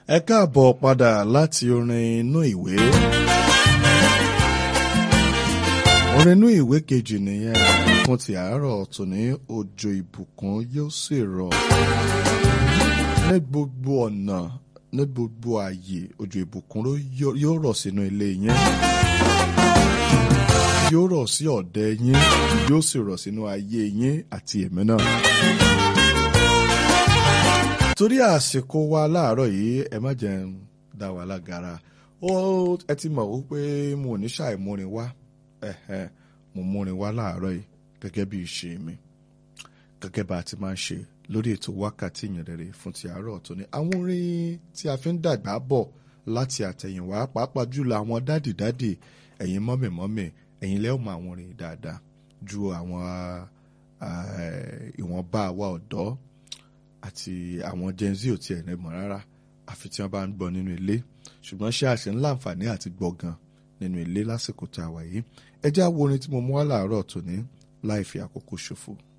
ẹ káàbọ̀ padà láti orin inú ìwé. orin inú ìwé kejì nìyẹn fún ti àárọ̀ tòní òjò ìbùkún yóò sì rọ̀ ní gbogbo ọ̀nà ní gbogbo ààyè òjò ìbùkún yóò rọ̀ sínú ilé yẹn yóò rọ̀ sí ọ̀dẹ yín yóò sì rọ̀ sínú ayé yín àti èmi náà. torí àsìkò wa láàárọ̀ yìí ẹ má jẹ́ ń dá wa lágara ó ẹ ti mọ̀ wípé mo ò ní ṣàìmúrin wá mo múrin wá láàárọ̀ yìí gẹ́gẹ́ bí ìṣe mi gẹ́gẹ́ bá a ti máa ń ṣe lórí ètò wákàtí ìyìnrere fún ti àárọ̀ tó ní àwọn orin tí a fi ń dàgbà bọ̀ láti àtẹ̀yìnwá pàápàá jùlọ àwọn dádìdádì ẹ̀yin mọ́mìmọ́mì ẹ̀yin lẹ́wọ̀n mọ àwọn orin dáadáa ju àwọn ìwọ̀nba àwa ọ̀dọ́ àti àwọn gen z ò tiẹ̀ lẹ́mọ̀ rárá àfi tí wọ́n bá ń gbọ́ nínú ilé ṣùgbọ́n ṣé àṣẹ ńlá àǹfààní àti gbọ́ gan nínú ilé lásìkò tá a wà yìí ẹ jẹ́ àwọn orin tí mo mú wá láàárọ̀ tòní láì fi àkókò ṣòfò.